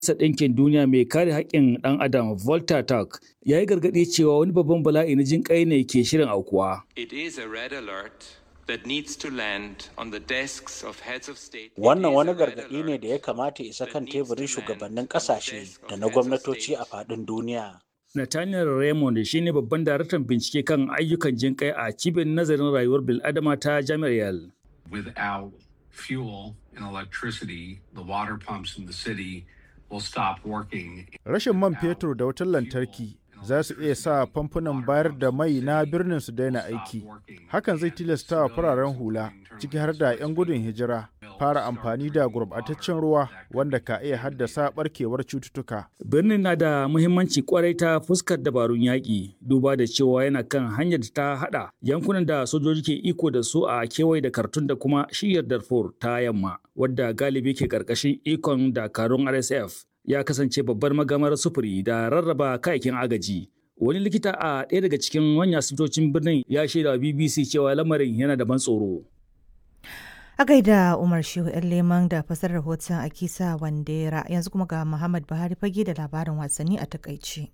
Majalisar Ɗinkin Duniya mai kare haƙƙin ɗan Adam Volta Turk ya yi gargaɗi cewa wani babban bala'i na jin ƙai ne ke shirin aukuwa. It is a red alert that needs to land on the desks of heads of state. Wannan wani gargaɗi ne da ya kamata isa kan teburin shugabannin ƙasashe da na gwamnatoci a faɗin duniya. Nathaniel Raymond shi ne babban daraktan bincike kan ayyukan jin ƙai a cibiyar nazarin rayuwar bil'adama ta Jami'ar Yale. Without fuel and electricity, the water pumps in the city will stop working. Rashin man fetur da wutar lantarki za su iya sa famfunan bayar da mai na birnin su daina aiki. Hakan zai tilasta wa fararen hula, ciki har da 'yan gudun hijira, fara amfani da gurbataccen ruwa wanda ka iya haddasa barkewar cututtuka. Birnin na da muhimmanci kwarai ta fuskar dabarun yaƙi, duba da cewa yana kan hanyar da ta haɗa yankunan da sojoji ke iko da su a kewaye da Kartun da kuma shiyar Darfur ta yamma, wadda galibi ke ƙarƙashin ikon dakarun RSF. ya kasance babbar magamar sufuri da rarraba kayakin agaji. Wani likita a ɗaya daga cikin manyan asibitocin birnin ya shaida BBC cewa lamarin yana da ban tsoro. A gaida Umar Shehu ‘yan leman da fasar rahoton Akisa Wandera yanzu kuma ga Muhammad Buhari fage da labarin wasanni a takaice.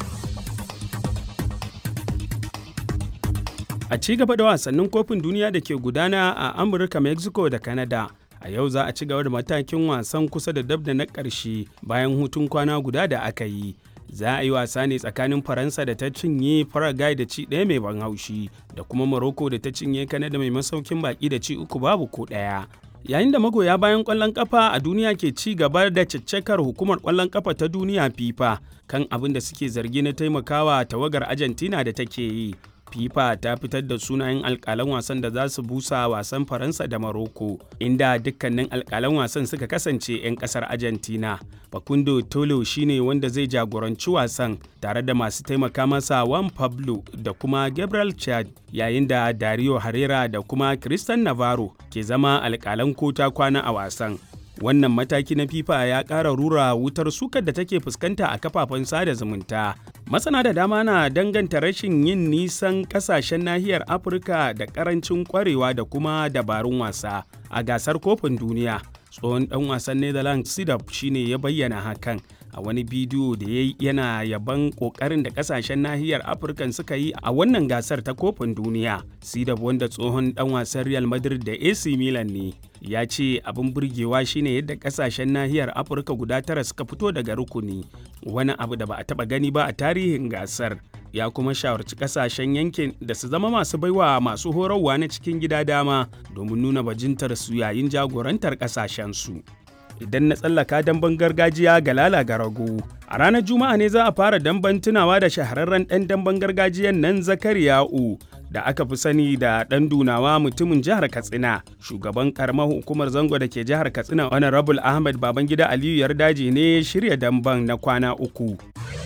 A ci gaba da wasannin kofin duniya da ke gudana a Amurka, Mexico da Canada. a yau za a ci gaba da matakin wasan kusa da dab da na ƙarshe bayan hutun kwana guda da aka yi za a yi wasa ne tsakanin faransa da ta cinye paraguay da ci ɗaya mai ban haushi da kuma morocco da ta cinye kanada mai masaukin baki da ci uku babu ko ɗaya yayin da magoya bayan ƙwallon ƙafa a duniya ke ci gaba da caccakar hukumar ƙwallon ƙafa ta duniya fifa kan abin da suke zargi na taimakawa tawagar argentina da take yi FIFA ta fitar da sunayen alkalan wasan da za su busa wasan Faransa da Maroko, inda dukkanin alkalan wasan suka kasance 'yan kasar Argentina. Facundo Tolo shine wanda zai jagoranci wasan tare da masu taimaka masa Juan Pablo da kuma Gabriel Chad, yayin da Dario Herrera da kuma Christian Navarro ke zama alkalan kota kwana a wasan. wannan mataki na fifa ya ƙara rura wutar sukar da take fuskanta a kafafen sada zumunta masana da dama na danganta rashin yin nisan kasashen nahiyar afirka da ƙarancin ƙwarewa da kuma dabarun wasa a gasar kofin duniya tsohon ɗan wasan netherlands sidap shine ya bayyana hakan a wani bidiyo da ya yi yana yaban kokarin da kasashen nahiyar afirka suka yi a wannan gasar ta kofin duniya sidab wanda tsohon dan wasan real madrid da ac milan ne ya ce abin burgewa shine yadda kasashen nahiyar afirka guda tara suka fito daga rukuni wani abu da ba a taba gani ba a tarihin gasar ya kuma shawarci kasashen yankin da su zama masu baiwa masu horarwa na cikin gida dama domin nuna bajintar su yayin jagorantar kasashen su idan na tsallaka damben gargajiya ga lala ga rago. A ranar Juma'a ne za a fara damben tunawa da shahararren ɗan damben gargajiyan nan Zakariya'u da aka fi sani da ɗan dunawa mutumin jihar Katsina. Shugaban karamar hukumar zango da ke jihar Katsina Honorable Ahmed Babangida Aliyu Yardaji ne shirya damben na kwana uku.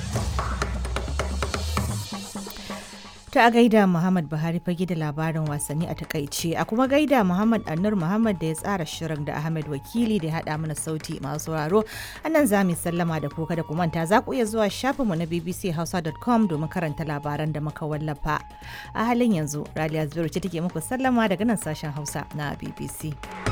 Ta gaida Muhammad Buhari fage da labarin wasanni a takaice a kuma gaida Muhammad Annur Muhammad da ya tsara shirin da Ahmed Wakili da ya haɗa mana sauti masu sauraro. Anan za mu sallama da kuka da kumanta za ku iya zuwa shafinmu na bbchausa.com domin karanta labaran da muka wallafa. A halin yanzu, Raliya Zubairu ce take muku sallama daga nan sashen Hausa na BBC.